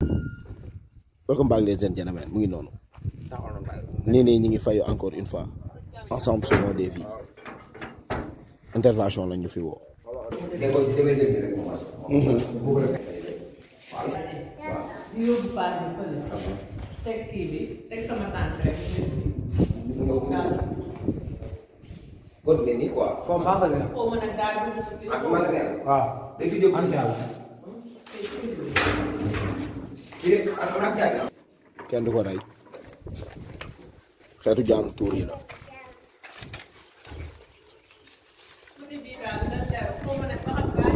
welcome back ladies and gentlemen mu ngi noonu nii nii ñu ngi fayu encore une fois ensemble sauvons des vies intervention la ñu fi woo di yóbbu baat bi fële teg kii bi teg sama tànk rek continuer nii quoi. foofu magasin xaw ma nag daal dugg si ak magasin la. waaw day fi jóg ante yàlla fii rek am na ak jaay. kenn du ko rey xeetu jaamu tuur yi la côté bii daal dina teew xaw ma nag ba xam gaañ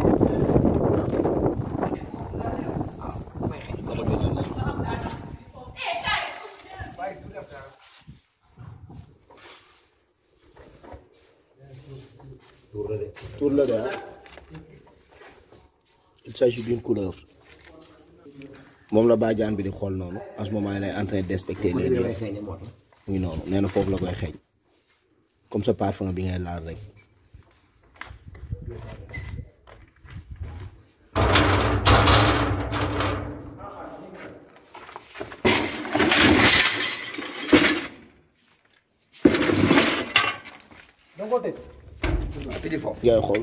tuur la de. tuur la de ah il s'agit d'une couleur moom la bàjjaan bi di xool noonu en ce moment il est en train d'inspecter les lieux mu ngi noonu nee na foofu la koy xeeñ comme sa parfum bi ngay laal rek danga ko tëj tëjee foofu. ngay xool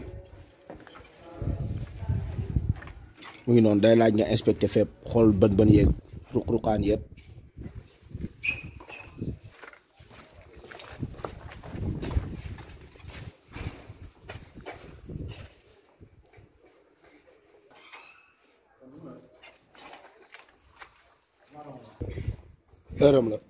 mu ngi noonu day laaj nga inspecté fépp xool bën bën yeeg ruq-ruqaan yëpp heure am la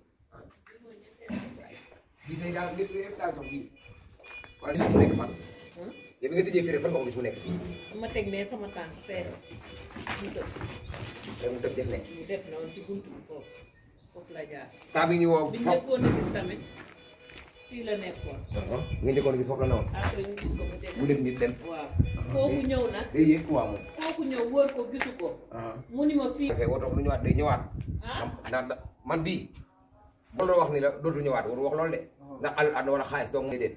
bii tey daal lépp lépp daal sax bii. waaye sax mu nekk fan. yow bi nga tëjee fii rek fan nga ko gis mu nekk fii. ma teg ne sama tànk fee mu def rek mu def def nekk. mu def noonu ci buntu bi foofu foofu la jaar temps bi ñu woo bi ñu foofu. njëkkoon a gis tamit fii la nekkoon nga njëkkoon gis foofu la newoon. après ñu gis ko mu def mu def nit dem. waaw kooku ñëw nag day yéeg quoi moom. kooku ñëw wër ko gisu ko ah. mu ni ma fii dafay woto lu ñëwaat day ñëwaat. ah ndax da- man bii. boo doon wax ni la dootul ñëwaat waru wax loolu de. ndax àll ànd wala xaalis donc muy déet.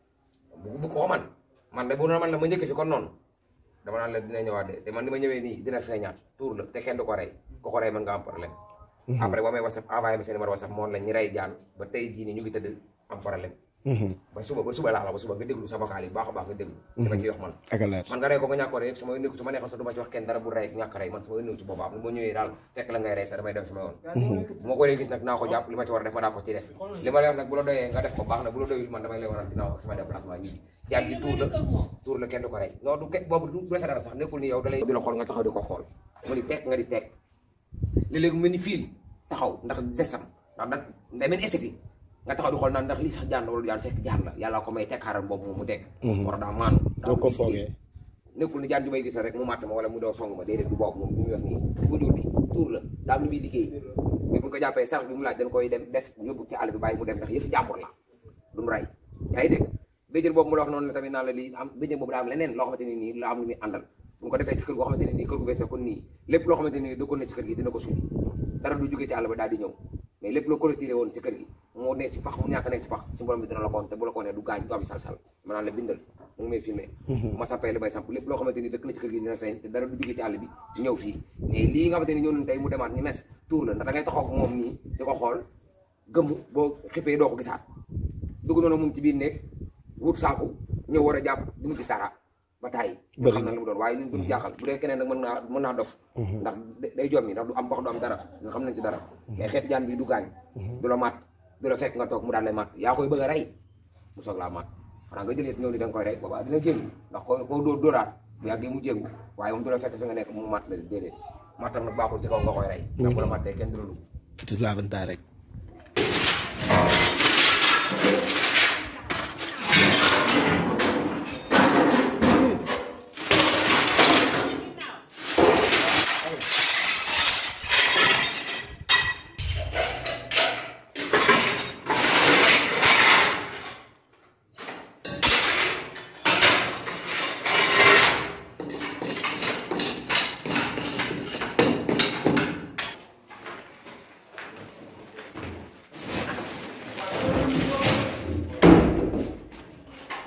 bu bu ko man man de bu doon man la ma njëkk fi kon noonu. dama naan la dina ñëwaat de te man ni ma ñëwee nii dina feeñaat tuur la te kenn du ko rey ku ko rey mën nga am problème. après boo may whatsapp envoyé ma seen numéro whatsapp moom la ñi rey jaan ba tey jii nii ñu ngi tëdd am problème. ba suba ba suba laa la ba suba nga déglu sa vocal yi bu baax a baax nga déglu. dama ciy wax man. ak a leer man nga rey ko nga ñàkk ko rey yëpp sama nekku su ma neexoon sax du ma ci wax kenn dara bu rey ñàkk rey man sama nekku ci boppam boo ñëwee daal fekk la ngay rey sax damay dem sama yoon bu ma ko dee gis nag naa ko jàpp li ma ci war a def ma daa ko ci def li ma lay wax nag bu la doyee nga def ko baax na bu la doyul man damay lay waral dinaa wax sama déplacement ñibbi jaar gi tuur la tuur la kenn du ko rey non du ke boobu du defee dara sax nekkul ni yow dalay di la xool nga taxaw di ko xool mu ni teg nga di teg léeg-léeg mu mel ni fiil taxaw ndax gestam ndax da day mel esthétique nga taxaw di xool naan ndax lii sax jaan la wala jaan fekk jaan la yàlla ko may teg xaaral boobu moom mu teg war daa maanu doo ko foogee nekkul ni jaan ju may gis rek mu màtt ma wala mu doo song ma déedéet du boobu moom bu ñu wax nii bu ñuul bi tuur la daa am lu muy liggéey mais bu ñu ko jàppee sarax bi mu laaj dañ koy dem def yóbbu ci àll bi bàyyi mu dem ndax yëfi jàmbur la du mu rey yaa ngi dégg béjjën boobu mu la wax noonu la tamit naan la lii am béjjën boobu daa am leneen loo xamante ni nii la am lu muy àndal bu ñu ko defee ci kër goo xamante ne nii kër gu bees la kon nii lépp loo xamante ni dëkkoon na ci kër gi dina ko suuli dara du jógee ci àll ba daal di ñëw mais lépp loo collecté woon ci kër gi moo nekk ci pax mu ñàkk nekk ci pax si borom bi dina la ko woon te bu la ko nee du gaañ du am sal-sal ma naan la bindal mu ngi may filmé ma sampee li may samp lépp loo xamante ni dëkk na ci kër gi dina feeñ te dara du jógee ci àll bi ñëw fii mais lii nga xamante ni ñëw nañ tey mu demaat ni mes tuur la ndax da ngay taxaw ko moom nii di ko xool gëmm boo xippee doo ko gisaat dugg noonu moom ci biir néeg wut saaku ñëw war a jàpp du mu gis dara ba tàyyi Bëri xam na lu mu doon waaye ñun duñu jaaxal bu dee keneen nag mën naa mën naa dof ndax day jommi ndax du am pax du am dara nga xam nañ ci dara mais xeet jaan bi du gaañ du la maat du la fekk nga toog mu daal lay maat yaa koy bëgg a rey mu soog laa maat xanaa nga jëlee ñëw ni da nga koy rey boobaa dina jéngu ndax ko koo dóor dóoraat bu yàggee mu jéngu waaye moom du la fekk fi nga nekk mu maat la déedéet maatam nag baaxul ci kaw nga koy rey ndax bu la maatee kenn du la dugg it is l'avantage rek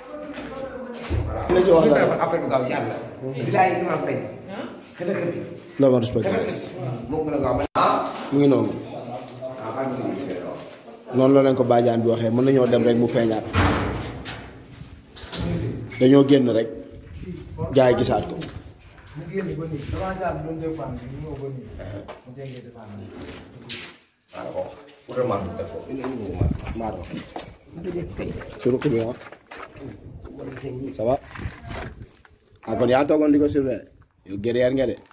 la ci wax ñu dara defal appel bu gaaw yàlla. di laay ñu am feeñ. xëy na xëy loo ma respect guys moo gën a gaaw man ah mu ngi noonu ah xam nga ni noonu la leen ko bàjjaan bi waxee mën nañoo dem rek mu feeñaat dañoo génn rek gars yi gisaat ko mu génn ba nii damaa jaar doon dépend bi ñu ñëw ba nii mu jengee dépend bi maa ko wax vraiment mu def ko indi indi ko ma maa ko ma dëgg kay ci ruq bi ah ça va ah kon yaa toogoon di ko surveiller yow guerrier nga de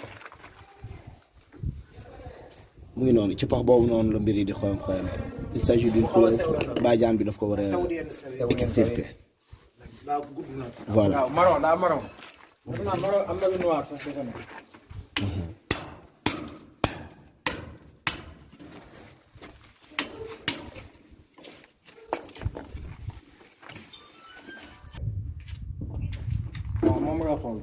mu ngi noonu ci pax boobu noonu la mbir yi di xoyam xoyamee il s'agit d'une couleur bàjjaan bi daf ko war a extirper daa gudd na voilà waaw marron daa marron defe naa marron am na lu noir sax defe naa waaw moom nga xool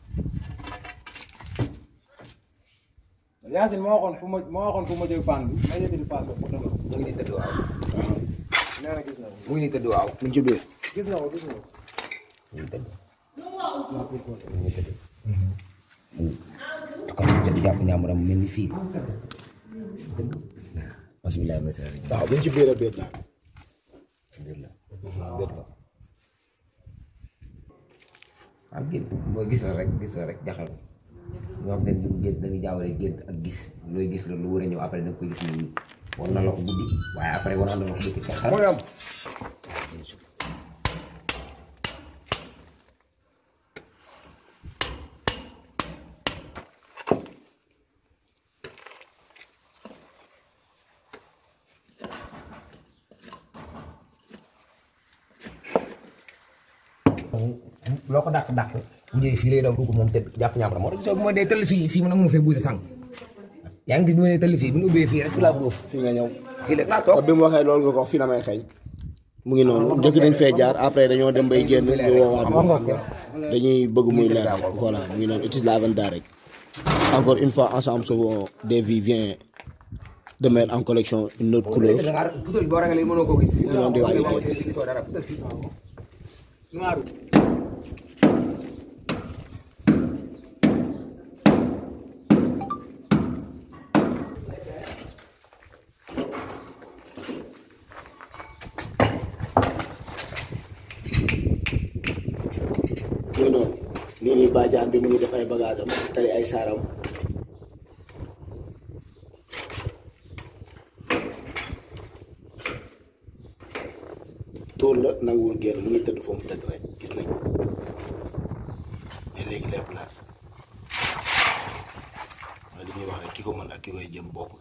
Yacine moo waxoon fu ma moo waxoon fu ma jël paan bi ma yëkkati paan bi mu dëgg mu ngi nii tëdd waaw nee na gis na ko mu ngi nii tëdd waaw mu ngi ci biir gis na ko gis na ko mu ngi tëdd mu ngi tëdd kon ñu jël jàpp ñaamuram mel ni fii tëdd bismillah ma sala waaw bu ñu ci biir a biir daal biir la biir la ah gént mooy gis la rek gis la rek jaxal ñoo xam ne lu gént dañuy jaawale gént ak gis looy gis loolu lu war a ñëw après da nga koy gis nii war na la ko guddi waaye après war na la ko bëccëg kay xaram mooy am loo ko dàq dàq bu ñëwee fii lay daw dugg moom tëdd jàpp ñaam moo tax gisoo bu ma dee tëll fii fii mu nangu ma fee buuse sànq yaa ngi gis bu ma dee tëll fii bu ñu ubbee fii rek fi laa bóof fii nga ñëw fii rek laa te toog bi mu waxee loolu nga ko wax fii la may xeeñ mu ngi noonu njëkk dañ fee jaar après dañoo dem bay génn ñu woowaat ñu dañuy bëgg muy leer voilà mu ngi noonu utilise la vente rek encore une fois ensemble Sauvons des vies vient de mettre en collection une autre couleur da ngaa pusal boo ragalee mënoo koo gis noonu di waaj a moo dee. gisoo dara pusal fii noiru mu ngi noonu nii nii bàjjaan bi mu ngi def ay bagage am tey ay saaram tóor la nanguwul génn mu ngi tëdd foofu mu tëdd rek gis nañ ko mais léegi lépp la wala li ñuy wax rek ki ko mën ak ki koy jëm bokkul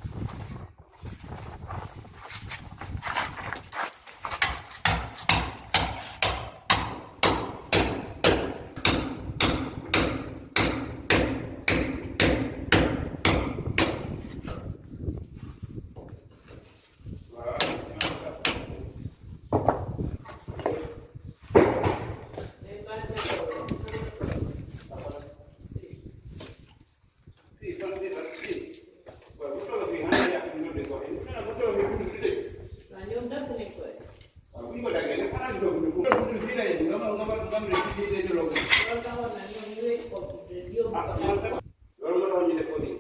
waaw ñoom dàq nañ ko rek. loolu taxoon na ñoom ñu wéy ko yóbbu ko daal.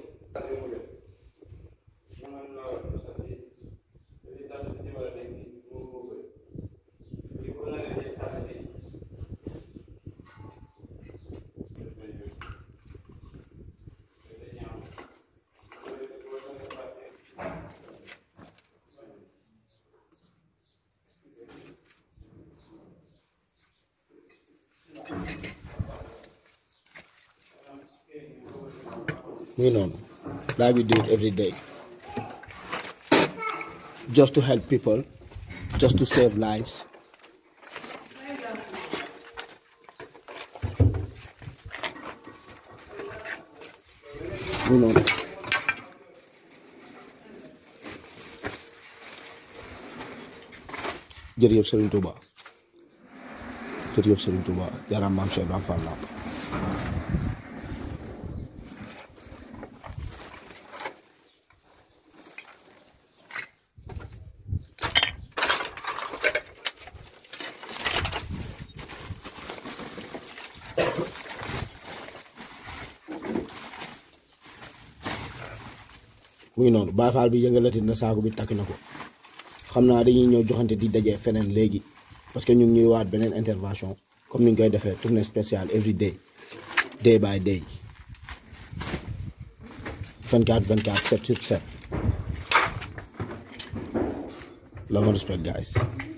mu ngi noonu like we do it every day just to help people just to save lives mu ngi noonu jërëjëf Serigne Touba jërëjëf Serigne Touba jaaraam maam Cheikh Ibrahima Fall Lamp mu ngi noonu Baye Fall bi yëngalati na saako bi takk na ko xam naa dañuy ñëw joxante di dajee feneen léegi parce que ñu ngi ñuy waat beneen intervention comme ni ñu koy defee tournée spéciale every day day by day 24 24 7 sur 7 love and respect guys